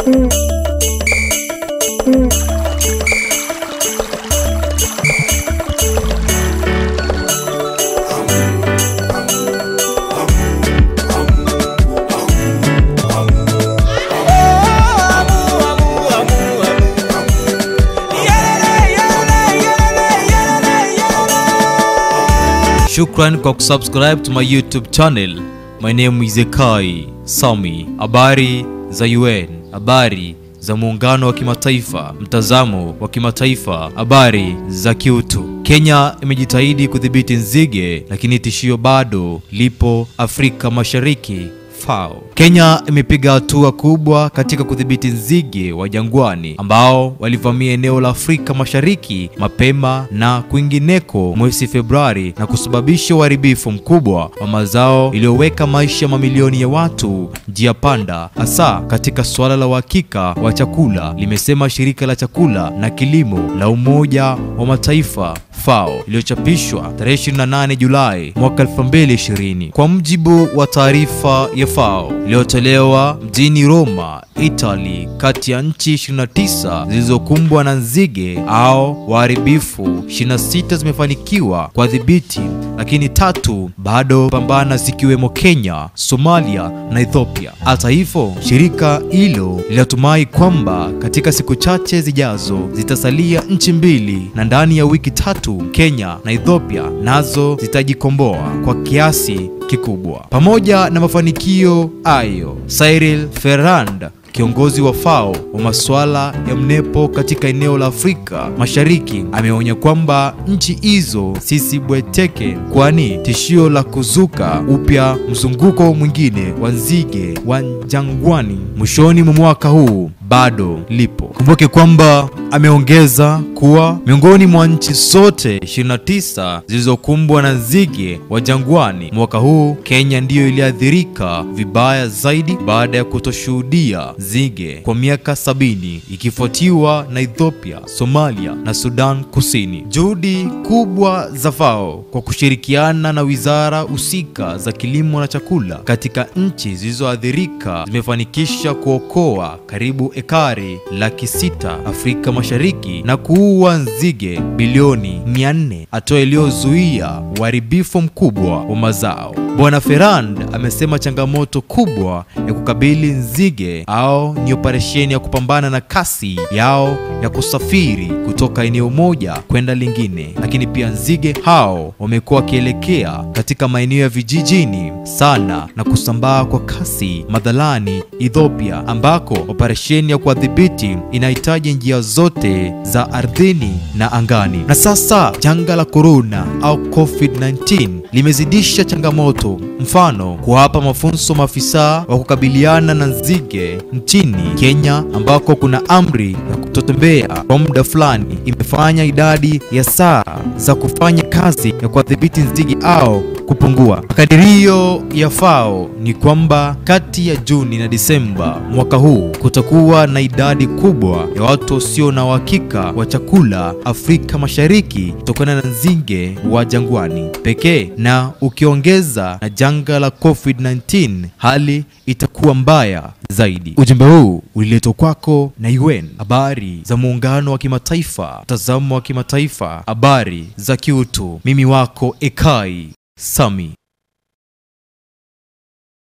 Shukran kwa kusubscribe to my YouTube channel. My name is Ekai Sami. Habari za UN, habari za muungano wa kimataifa, mtazamo wa kimataifa, habari za kiutu. Kenya imejitahidi kudhibiti nzige, lakini tishio bado lipo Afrika Mashariki. FAO. Kenya imepiga hatua kubwa katika kudhibiti nzige wa jangwani ambao walivamia eneo la Afrika Mashariki mapema na kwingineko mwezi Februari na kusababisha uharibifu mkubwa wa mazao iliyoweka maisha ya mamilioni ya watu njia panda, hasa katika suala la uhakika wa chakula, limesema shirika la chakula na kilimo la Umoja wa Mataifa FAO iliyochapishwa tarehe 28 Julai mwaka 2020. Kwa mjibu wa taarifa ya FAO iliyotolewa mjini Roma, Italy, kati ya nchi 29 zilizokumbwa na nzige au waharibifu, 26 zimefanikiwa kwa dhibiti, lakini tatu bado pambana, zikiwemo Kenya, Somalia na Ethiopia. Hata hivyo, shirika hilo linatumai kwamba katika siku chache zijazo zitasalia nchi mbili na ndani ya wiki tatu Kenya na Ethiopia nazo zitajikomboa kwa kiasi kikubwa. Pamoja na mafanikio hayo, Cyril Ferrand kiongozi wa FAO wa masuala ya mnepo katika eneo la Afrika Mashariki ameonya kwamba nchi hizo sisibweteke, kwani tishio la kuzuka upya mzunguko mwingine wa nzige wa jangwani mwishoni mwa mwaka huu bado lipo. Kumbuke kwamba ameongeza kuwa miongoni mwa nchi zote 29 zilizokumbwa na nzige wa jangwani mwaka huu, Kenya ndiyo iliathirika vibaya zaidi baada ya kutoshuhudia nzige kwa miaka sabini, ikifuatiwa na Ethiopia, Somalia na Sudan Kusini. Juhudi kubwa za FAO kwa kushirikiana na wizara husika za kilimo na chakula katika nchi zilizoathirika zimefanikisha kuokoa karibu ekari laki sita Afrika Mashariki na kuua nzige bilioni 400, hatua iliyozuia uharibifu mkubwa wa mazao. Bwana Ferrand amesema changamoto kubwa ya kukabili nzige au ni operesheni ya kupambana na kasi yao ya kusafiri kutoka eneo moja kwenda lingine, lakini pia nzige hao wamekuwa wakielekea katika maeneo ya vijijini sana na kusambaa kwa kasi madhalani Ethiopia, ambako operesheni ya kuwadhibiti inahitaji njia zote za ardhini na angani. Na sasa janga la korona au COVID-19 limezidisha changamoto, mfano kuwapa mafunzo maafisa wa kukabiliana na nzige nchini Kenya, ambako kuna amri ya kutotembea kwa muda fulani, imefanya idadi ya saa za kufanya kazi ya kuwadhibiti nzige au kupungua. Makadirio ya FAO ni kwamba kati ya Juni na Disemba mwaka huu kutakuwa na idadi kubwa ya watu wasio na uhakika wa chakula Afrika Mashariki kutokana na nzige wa jangwani pekee, na ukiongeza na janga la COVID-19 hali itakuwa mbaya zaidi. Ujumbe huu uliletwa kwako na UN, habari za muungano wa kimataifa, mtazamo wa kimataifa, habari za kiutu. Mimi wako Ekai Sami.